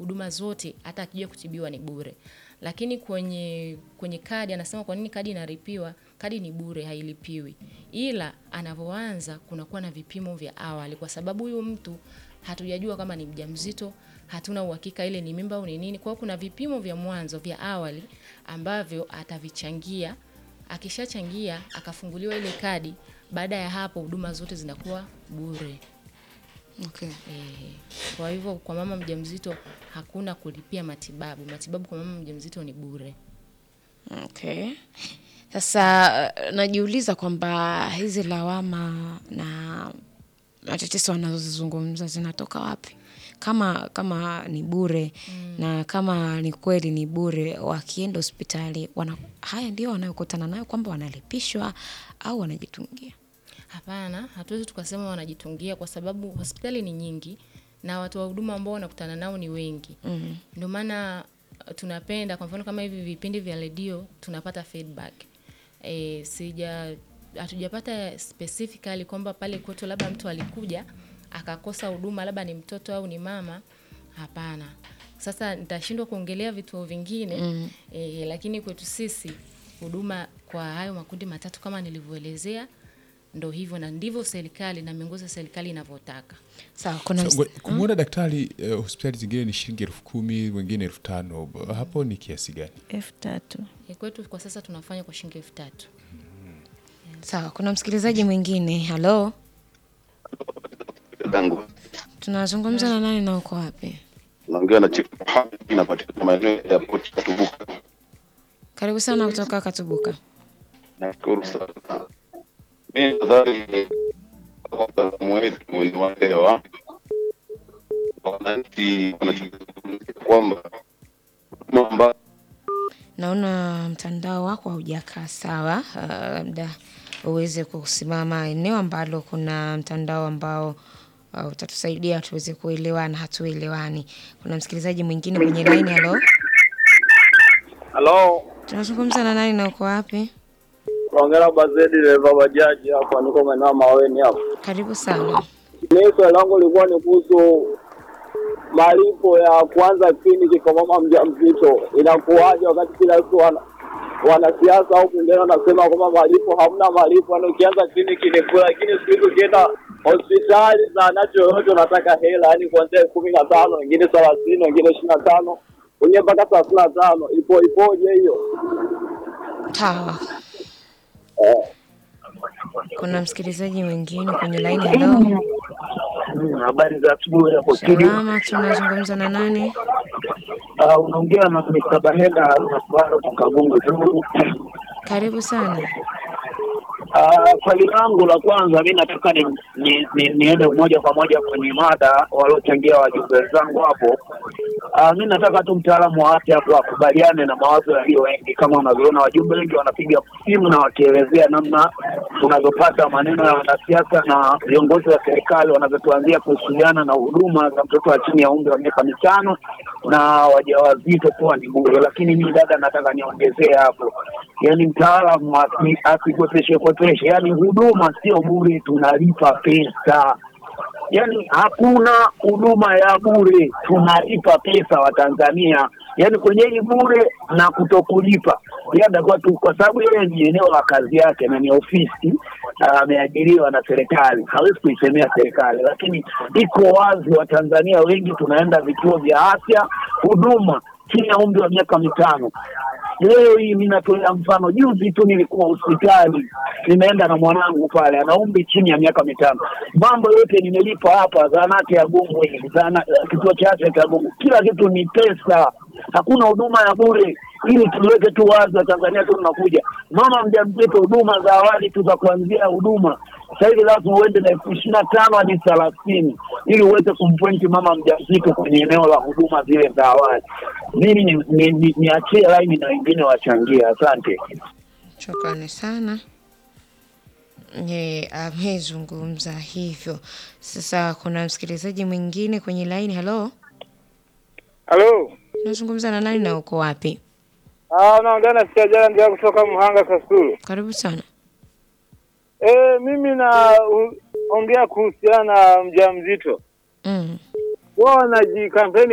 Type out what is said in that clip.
huduma zote hata akija kutibiwa ni bure. Lakini kwenye kwenye kadi anasema kwa nini kadi inalipiwa? Kadi ni bure, hailipiwi. Ila anavyoanza kunakuwa na vipimo vya awali kwa sababu huyu mtu hatujajua kama ni mjamzito, hatuna uhakika ile ni mimba au ni nini. Kwa hiyo kuna vipimo vya mwanzo vya awali ambavyo atavichangia. Akishachangia akafunguliwa ile kadi, baada ya hapo huduma zote zinakuwa bure. Okay. Eh, kwa hivyo kwa mama mjamzito hakuna kulipia matibabu. Matibabu kwa mama mjamzito ni bure. Okay. Sasa uh, najiuliza kwamba hizi lawama na matetezo wanazozizungumza zinatoka wapi? Kama kama ni bure na kama ni kweli ni bure, wakienda hospitali wana, haya ndio wanayokutana nayo kwamba wanalipishwa au wanajitungia? Hapana, hatuwezi tukasema wanajitungia kwa sababu hospitali ni nyingi na watu wa huduma ambao wanakutana nao ni wengi. Mhm. Ndio maana uh, tunapenda kwa mfano kama hivi vipindi vya redio tunapata feedback. E, sija hatujapata specifically kwamba pale kwetu labda mtu alikuja akakosa huduma labda ni mtoto au ni mama. Hapana. Sasa nitashindwa kuongelea vituo vingine mm. E, lakini kwetu sisi huduma kwa hayo makundi matatu kama nilivyoelezea ndo hivyo na ndivyo serikali na miongozo ya serikali inavyotaka. Sawa, kuna So, ngwe- kumwona daktari eh, hospitali zingine ni shilingi elfu kumi wengine elfu tano hapo ni kiasi gani? elfu tatu. E, kwetu kwa sasa tunafanya kwa shilingi elfu tatu. sawa, kuna msikilizaji mwingine. Halo, yangu tunazungumza na nani na uko wapi? naongea na Chief Mohamed inapatikana maeneo ya airport Katubuka. Karibu sana kutoka Katubuka. Nashukuru sana. Mimi nadhani kwa mtazamo wetu ni waelewa wananchi wanachozungumzia kwamba huduma ambazo Naona mtandao wako haujakaa sawa, uh, labda uweze kusimama eneo ambalo kuna mtandao ambao uh, utatusaidia tuweze kuelewana, hatuelewani. Kuna msikilizaji mwingine kwenye laini. Halo, Halo, tunazungumza na nani na uko wapi? naongea Bazedi dereva bajaji hapa, niko maeneo ya Maweni hapa. Karibu sana. Mimi swali langu lilikuwa ni kuhusu malipo ya kuanza kliniki kwa mama mjamzito, inakuwaje wakati kila siku wana wanasiasa au pembeni wanasema kwamba malipo, hamna malipo, yani ukianza kliniki ni bure, lakini siku hizi ukienda hospitali zahanati yoyote unataka hela, yani kuanzia kumi na tano, wengine thelathini, wengine ishirini na tano, wengine mpaka thelathini na tano. Ipo ipoje hiyo? Sawa. Kuna msikilizaji mwingine kwenye laini. Halo, Habari za asubuhi hapo studio. salama, tunazungumza na nani? Ah, unaongea na Mr. Bahenda Nasbaro kutoka Gungu tu. Karibu sana. Ah, swali langu la kwanza mi nataka ni, ni, ni, niende moja kwa moja kwenye mada waliochangia wajumbe wenzangu hapo. Ah, mi nataka tu mtaalamu wa afya hapo akubaliane na mawazo yaliyo wengi. Kama unavyoona wajumbe wengi wanapiga simu na wakielezea namna tunavyopata maneno ya wanasiasa na viongozi wa serikali wanavyotuanzia kuhusiana na huduma za mtoto wa chini ya umri wa miaka mitano na wajawazito kuwa ni bure. Lakini mi dada, nataka niongezee hapo, yaani mtaalamu asi- asikwepeshe kwepeshe, yaani huduma sio bure, tunalipa pesa yaani hakuna huduma ya bure, tunalipa pesa wa Tanzania. Yaani kwenye hii bure na kutokulipa, labda kwa tu kwa sababu yeye ni eneo la kazi yake na ni ofisi ah, ameajiriwa na serikali, hawezi kuisemea serikali, lakini iko wazi, Watanzania wengi tunaenda vituo vya afya, huduma chini ya umri wa miaka mitano. Leo hii mi natolea mfano, juzi tu nilikuwa hospitali, nimeenda na mwanangu pale, ana umri chini ya miaka mitano. Mambo yote nimelipa hapa, zahanati ya Gungu hii, zana kituo cha afya cha Gungu, kila kitu ni pesa, hakuna huduma ya bure. Ili tuweke tu wazi, wa Tanzania tu tunakuja, mama mjamzito, huduma za awali tu za kuanzia huduma sasa hivi lazima uende na elfu ishirini na tano hadi thelathini ili uweze kumpointi mama mjamzito kwenye eneo la huduma zile za awali. Mimi ni- ni- ni- niachie laini na wengine wachangie. Asante. Shukrani sana. Ye, amezungumza hivyo. Sasa kuna msikilizaji mwingine kwenye laini. Halo, Halo. unazungumza na nani na uko wapi? Ah, naongea na Siajala ndio kutoka Mhanga Kasulu. Karibu sana. Eh, mimi na u- ongea kuhusiana na mjamzito. Mm. Wao wanajikampeni